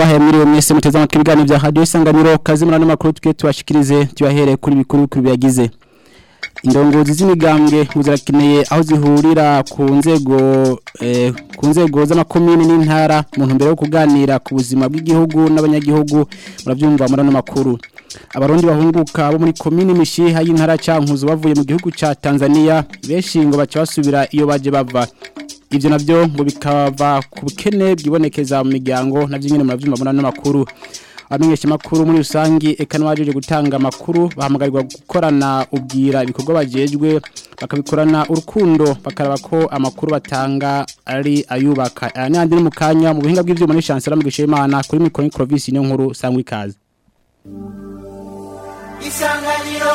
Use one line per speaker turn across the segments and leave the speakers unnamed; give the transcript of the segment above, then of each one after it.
ndabahaye mwiriwe mwese muteze amatwi ibiganiro bya radio isanganiro kazi murano makuru twe tubashikirize tuyahere kuri bikuru kuri biyagize indongozi z'imigambwe zirakeneye aho zihurira ku nzego eh, ku nzego z'amakomine n'intara mu ntumbero yo kuganira ku buzima bw'igihugu n'abanyagihugu murabyumva murano makuru abarundi bahunguka bo muri komine mishiha y'intara cankuzo bavuye mu gihugu ca Tanzania benshi ngo baca basubira iyo baje bava ivyo navyo ngo bikava ku bukene bwibonekeza mu miryango navyo nyene muravyumva murano makuru abamenyesha makuru muri rusangi eka n'abajeje gutanga amakuru bahamagarirwa gukorana ubwira ibikorwa bajejwe bakabikorana urukundo bakaraba ko amakuru batanga ari ayubaka aya n'andi ni mu kanya mu buhinga bw'ivyuma n'ishansera mu gishemana kuri mikoro n'ikrovisi niyo nkuru sangwa ikaze
isanganiro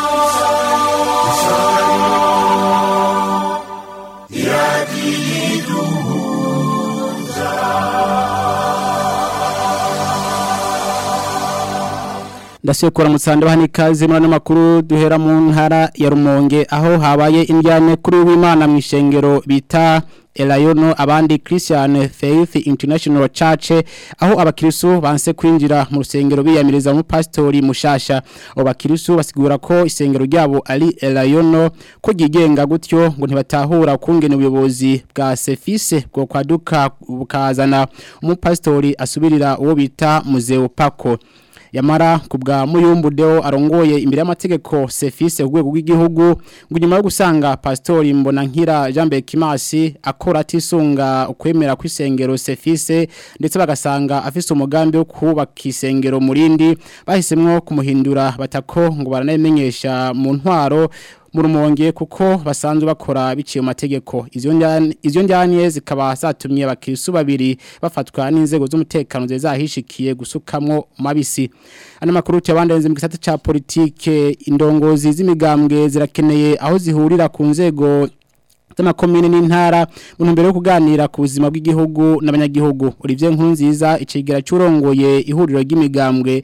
ndasiye kora mutsande bahani ikaze muri ano makuru duhera mu ntara ya Rumonge aho habaye indyane kuri w'Imana mu ishengero bita Elayono abandi Christian Faith International Church aho abakirisu banse kwinjira mu rusengero biyamiriza mu pastori mushasha abo bakirisu basigura ko isengero ryabo ari Elayono ko gigenga gutyo ngo ntibatahura kungene ubuyobozi bwa Sefise bwo kwaduka bukazana umupastori asubirira uwo bita Muzeo Pako yamara kubwa muyumbu deo arongoye imbere y'amategeko Sefise urwego rw'igihugu ngo nyuma yo gusanga pastori mbona nkira Jean Bekimasi akora atisunga ukwemera kw'isengero Sefise ndetse bagasanga afise umugambi wo kubaka isengero murindi bahisemwo kumuhindura batako ngo baranayimenyesha mu ntwaro murumonge kuko basanzwe bakora biciye mu mategeko izo njyane izo njyane zikaba zatumye abakirisu babiri bafatwa n'inzego z'umutekano zahishikiye gusukamwo mabisi ana makuru cyabandenze mu gisata ca politike indongozi z'imigambwe zirakeneye aho zihurira ku nzego z'amakomine n'intara mu ntumbero yo kuganira ku buzima bw'igihugu n'abanyagihugu Olivier Nkurunziza icegera cyurongoye ihuriro ry'imigambwe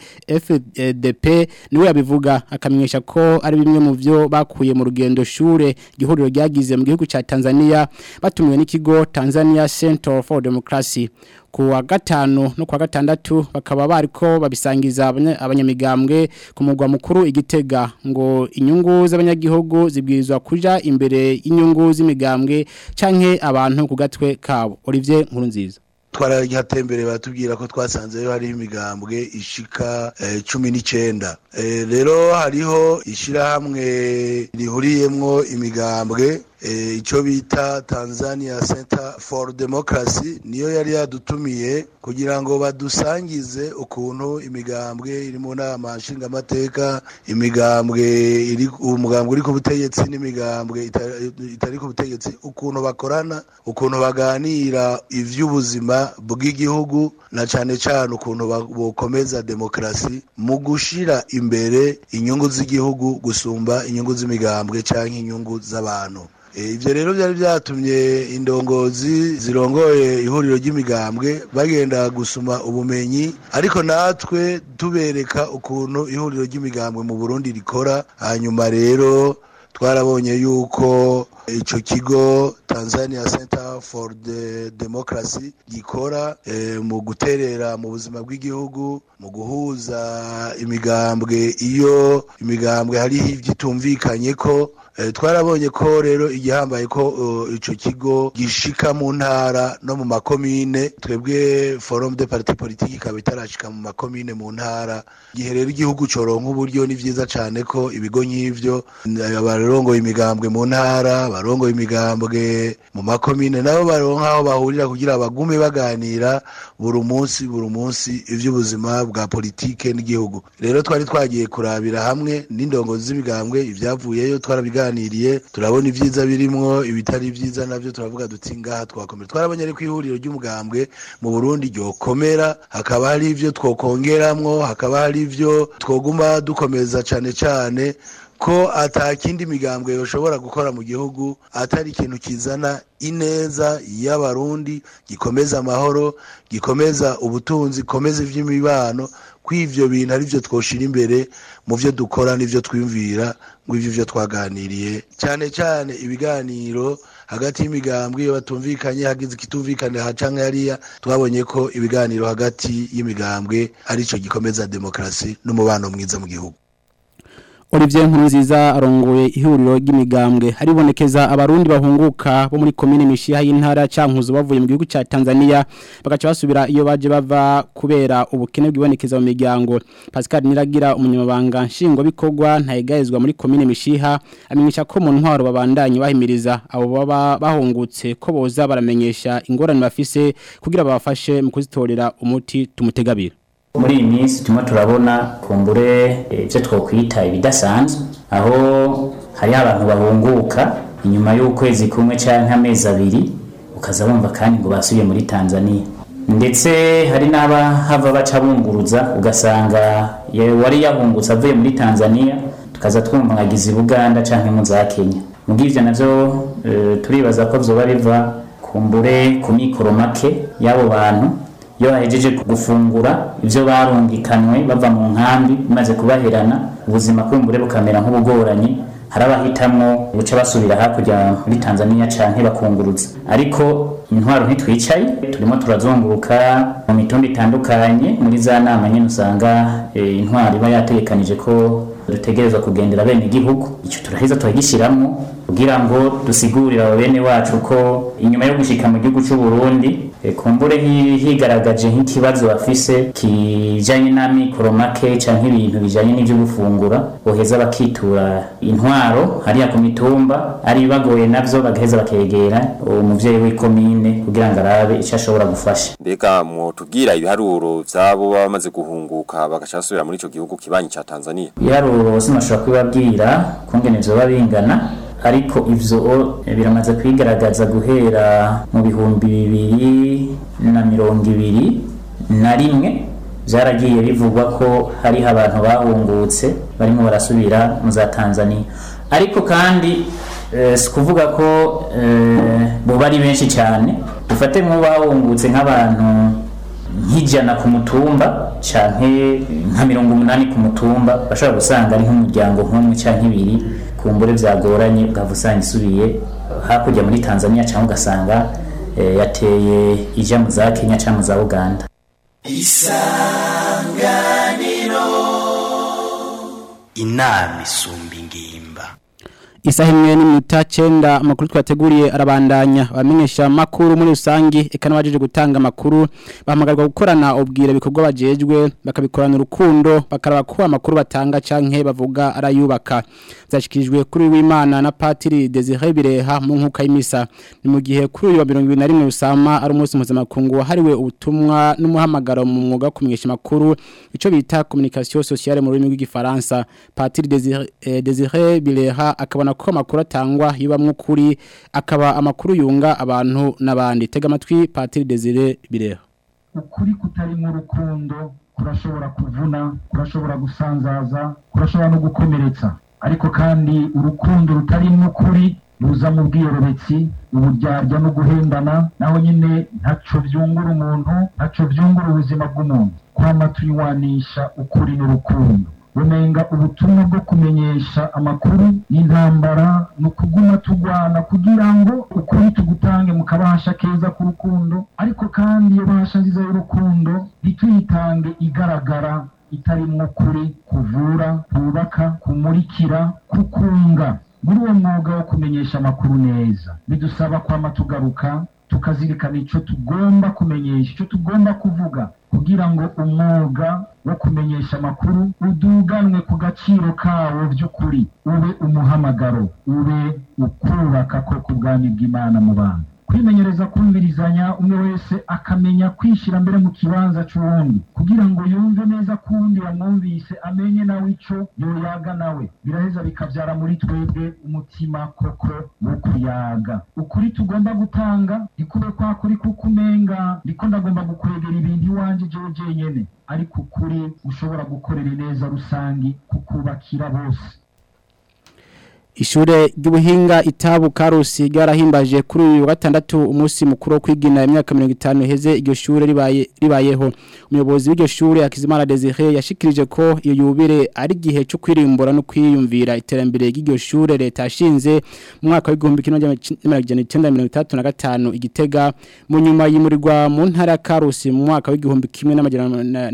FDP niwe yabivuga akamenyesha ko ari bimwe mu byo bakuye mu rugendo shure igihuriro ryagize mu gihugu ca Tanzania batumiwe n'ikigo Tanzania Center for Democracy kuwa gatanu no kuwa gatandatu bakaba bariko babisangiza abanyamigambwe ku mugwa mukuru igitega ngo inyungu z'abanyagihugu zibwirizwa kuja imbere y'inyungu z'imigambwe canke abantu ku gatwe kabo Olivier Nkurunziza
twaragihatembere batubwira ko twasanzeyo hariho imigambwe ishika cumi n'icenda rero hariho ishirahamwe rihuriyemwo imigambwe icyo bita Tanzania Center for Democracy niyo yari yadutumiye kugira ngo badusangize ukuntu imigambwe iri mu nama nshingamateka imigambwe iri umugambwe uri ku butegetsi n'imigambwe itari ku butegetsi ukuntu bakorana ukuntu baganira ivy'ubuzima bw'igihugu na cane cane ukuntu bokomeza demokrasi mu gushira imbere inyungu z'igihugu gusumba inyungu z'imigambwe canke inyungu z'abantu ibyo rero byari byatumye indongozi zirongoye ihuriro ry'imigambwe bagenda gusuma ubumenyi ariko natwe tubereka ukuntu ihuriro ry'imigambwe mu burundi rikora hanyuma rero twarabonye yuko icyo kigo tanzania center for the democracy gikora mu guterera mu buzima bw'igihugu mu guhuza imigambwe iyo imigambwe hariho ibyitumvikanye ko twarabonye ko rero igihambaye ko icyo kigo gishika mu ntara no mu makomine twebwe forum de parti politique ikaba itarashika mu makomine mu ntara igihe rero igihugu coronka uburyo ni vyiza cane ko ibigo nk'ivyo abarongoye imigambwe mu ntara abarongoye imigambwe mu makomine nabo baronka aho bahurira kugira bagume baganira buri munsi buri munsi ivy'ubuzima bwa politike n'igihugu rero twari twagiye kurabira hamwe n'indongozi z'imigambwe ivyavuyeyo twarabiga twaganiriye turabona ibyiza birimwo ibitari byiza navyo turavuga duti ngaha twakomera twarabonye ariko ihuriro ry'umugambwe mu Burundi ryokomera hakaba hari ivyo twokongeramwo hakaba hari ivyo twoguma dukomeza cane cane ko atakindi migambwe yoshobora gukora mu gihugu atari ikintu kizana ineza y'abarundi gikomeza amahoro gikomeza ubutunzi gikomeza ivy'imibano kw'ivyo bintu ari vyo twoshira imbere mu vyo dukora n'ivyo twiyumvira ngo ivyo vyo twaganiriye cyane cyane ibiganiro hagati y'imigambwe iyo batumvikanye hagize ikitumvikane aha canke hariya twabonye ko ibiganiro hagati y'imigambwe arico gikomeza demokarasi n'umubano mwiza mu gihugu
Olivier Nkurunziza arongoye ihuriro ry'imigambwe haribonekeza abarundi bahunguka bo muri komine mishiha y'intara cankuzo bavuye mu gihugu ca Tanzania bagaca basubira iyo baje bava kubera ubukene bwibonekeza mu miryango Pascal Niragira umunyamabanga nshingo bikorwa ntayegayezwa muri komine mishiha amenyesha ko mu ntwaro babandanye bahimiriza abo baba bahungutse ko boza baramenyesha ingorane bafise kugira babafashe mu kuzitorera umuti tumutegabira
muri iyi minsi turimo turabona kumbure ibyo twakwita ibidasanzwe aho hariho abantu bahunguka inyuma y'ukwezi kumwe cyangwa amezi abiri ukaza bumva kandi ngo basubiye muri tanzania ndetse hari n'abahava baca bunguruza ugasanga wari yahungutse avuye muri tanzania tukaza twumva nkagize i buganda cyangwa mu za kenya mu bw'ibyo nabyo turibaza ko byoba biva kumbure ku mikoro make y'abo bantu iyo bahejeje gufungura ibyo barungikanwe bava mu nkambi bimaze kubaherana ubuzima kumbure bukamera nk'ubugoranye hari abahitamwo buca basubira hakurya muri tanzania canke bakunguruza ariko intwaro ntitwicaye turimo turazunguruka mu mitumba itandukanye muri za nama nyine usanga intwaro iba yategekanije ko dutegerezwa kugendera bene igihugu icyo turaheza turagishyiramo kugira ngo dusigurire abo bene wacu ko inyuma yo gushika mu gihugu cy'u Burundi kumbure higaragaje nk'ikibazo bafise kijanye n'amikoro make canke ibintu bijanye n'ivyo gufungura boheza bakitura intwaro hariya ku mitumba ari bagoye navyo bagaheza bakegera umuvyeyi w'ikomine kugira ngo arabe icyo ashobora gufasha
mbega mwotubwira ibiharuro vyabo baba bamaze guhunguka bagaca basubira muri ico gihugu kibanyi ca Tanzania
ibiharuro sinashobora kubibabwira kungene vyoba bingana ariko ivyo biramaze kwigaragaza guhera mu bihumbi bibiri na mirongo ibiri na rimwe byaragiye bivugwa ko hariho abantu bahungutse barimo barasubira mu za tanzania ariko kandi si kuvuga ko buba ari benshi cyane dufate nk'ubahungutse nk'abantu nk'ijana ku mutumba canke nka mirongo umunani ku mutumba bashobora gusanga ari nk'umuryango nk'umwe canke ibiri kumbure byagoranye ugahava usanga isubiye hakurya muri tanzania cyangwa ugasanga yateye ijya mu za kenya cyangwa mu za uganda
isanganiro inama isumba ingimba
Isaha imwe n'iminota cyenda amakuru twateguriye arabandanya abamenyesha makuru muri rusangi eka n'abajeje gutanga amakuru bahamagarwa gukorana ubwira bikorwa bajejwe bakabikorana urukundo bakaraba ko amakuru batanga canke bavuga arayubaka zashikirijwe kuri w'Imana na Patiri Desire Bireha mu nkuka y'imisa ni mu gihe kuri uyu wa 2021 usama ari umunsi mpuzamakungu wahariwe ubutumwa n'umuhamagaro mu mwuga kumenyesha makuru ico bita communication sociale mu rurimi rw'igifaransa Patiri Desire, eh, Desire Bireha akabona ko amakuru atangwa yibamwe ukuri akaba amakuru yunga abantu n'abandi tega amatwi Patiri Desire Bireha
ukuri kutari mu rukundo kurashobora kuvuna kurashobora gusanzaza kurashobora no gukomeretsa ariko kandi urukundo rutari n'ukuri ruza mu bwiyorobetsi uburyarya no guhendana naho nyine ntaco vyungura umuntu ntaco vyungura ubuzima bw'umuntu kwama tuyiwanisha ukuri n'urukundo bumenga ubutumwa bwo kumenyesha amakuru y'intambara ni ukuguma tugwana kugira ngo ukuri tugutange mu kabahasha keza k'urukundo ariko kandi iyo bahasha nziza y'urukundo ntituyitange igaragara itarimwo ukuri kuvura kubaka kumurikira kukunga muri uwo mwuga wo kumenyesha amakuru neza bidusaba kwama tugaruka tukazirikana icyo tugomba kumenyesha icyo tugomba kuvuga kugira ngo umwuga wo kumenyesha amakuru uduganwe ku gaciro kawo by'ukuri ube umuhamagaro ube ukubaka ko ku bwami bw'imana mu bantu kwimenyereza kumvirizanya umwe wese akamenya kwishyira mbere mu kibanza cy'uwundi kugira ngo yumve neza ko uwundi yamwumvise amenye nawe icyo yoyaga nawe biraheza bikabyara muri twebwe umutima koko wo kuyaga ukuri tugomba gutanga ntikube kwa kuri kuko umenga ndiko ndagomba gukwegera ibintu iwanjye jewe jenyene ariko ukuri ushobora gukorera neza rusangi kukubakira bose
Ishure ry'ubuhinga itabu karusi ryarahimbaje kuri uyu wa gatandatu umunsi mukuru wo kwigina imyaka 50 heze iryo shure ribaye ribayeho umuyobozi w'iryo shure Hakizimana Desire yashikirije ko iyo yubire ari gihe cyo kwirimbura no kwiyumvira iterambere ry'iryo shure leta yashinze mu mwaka w'igihumbi kimwe n'amajana 1935 igitega mu nyuma yimurirwa mu ntara ya Karusi mu mwaka w'igihumbi kimwe n'amajana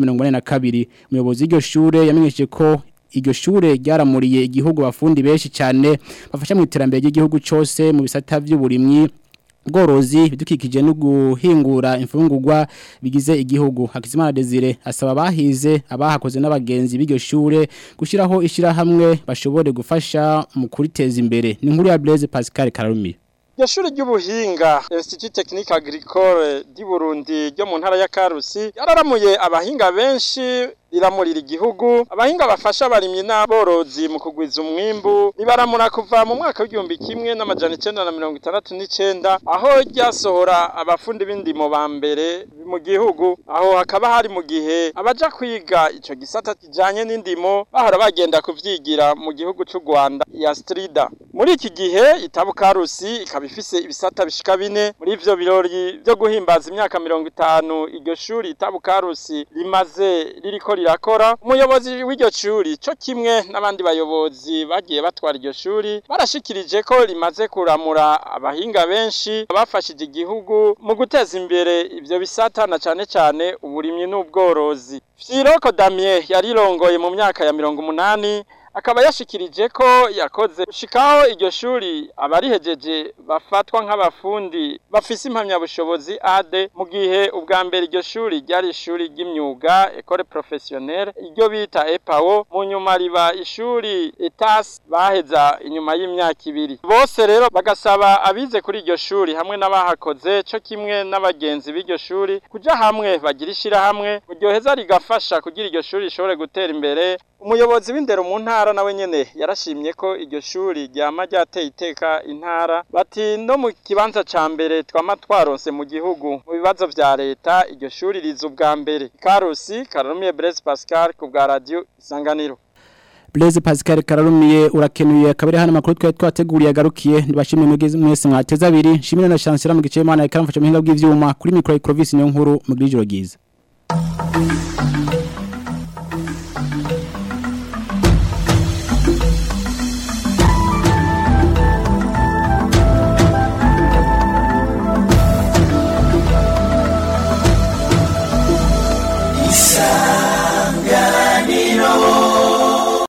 1942 umuyobozi w'iryo shure yamenyesheje ko iryo shure ryaramuriye igihugu bafundi benshi cyane bafasha mu iterambere ry'igihugu cyose mu bisata by'uburimyi bworozi bidukikije no guhingura imfungurwa bigize igihugu Hakizimana Desire asaba bahize abahakoze n'abagenzi b'iryo shure gushiraho ishira hamwe bashobore gufasha mu kuriteza imbere ni nkuru ya Blaise Pascal Karumi
Iryo shuri ry'ubuhinga Institut Technique Agricole di Burundi ryo mu ntara ya Karusi yararamuye abahinga benshi riramurira igihugu abahinga bafasha abarimyi n'aborozi mu kugwiza umwimbu ribaramura kuva mu mwaka w'igihumbi kimwe n'amajana icenda na mirongo itandatu n'icenda aho ryasohora abafundi b'indimo ba mbere mu gihugu aho hakaba hari mu gihe abaja kwiga ico gisata kijanye n'indimo bahora bagenda kuvyigira mu gihugu c'u Rwanda ya Strida muri iki gihe itabu karusi ikaba ifise ibisata bishika bine muri ivyo birori vyo guhimbaza imyaka mirongo itanu iryo shuri itabu karusi rimaze ririko rirakora umuyobozi w'iryo shuri cyo kimwe n'abandi bayobozi bagiye batwara iryo shuri barashikirije ko rimaze kuramura abahinga benshi bafashije igihugu mu guteza imbere ivyo bisata na cane cane uburimyi n'ubworozi Firoko Damien yarirongoye mu myaka ya mirongo umunani akaba yashikirije ko yakoze shikaho iryo shuri abarihejeje bafatwa nk'abafundi bafise impamyabushobozi AD mu gihe ubwa mbere iryo shuri ryari ishuri ry'imyuga Ecole Professionnelle iryo bita EPAO mu nyuma riba ishuri ETAS baheza inyuma y'imyaka ibiri bose rero bagasaba abize kuri iryo shuri hamwe n'abahakoze cyo kimwe n'abagenzi b'iryo shuri kuja hamwe bagira ishira hamwe ryoheza rigafasha kugira iryo shuri rishobore gutera imbere umuyobozi w'indero mu ntara nawe nyene yarashimye ko iryo shuri ryama ryateye iteka intara bati no mu kibanza ca mbere twama twaronse mu gihugu mu bibazo vya leta iryo shuri riza ubwa mbere karusi karumiye Blaise Pascal ku bwa radio isanganiro
Blaise Pascal Kararumiye urakenuye akabere hano makuru twa twateguriye agarukiye ndibashimye mwese mwese mwateza abiri shimire na chancellor mu gice Imana ikaramfasha mu hinga bw'ivyuma kuri micro Clovis niyo nkuru mu grijoro giza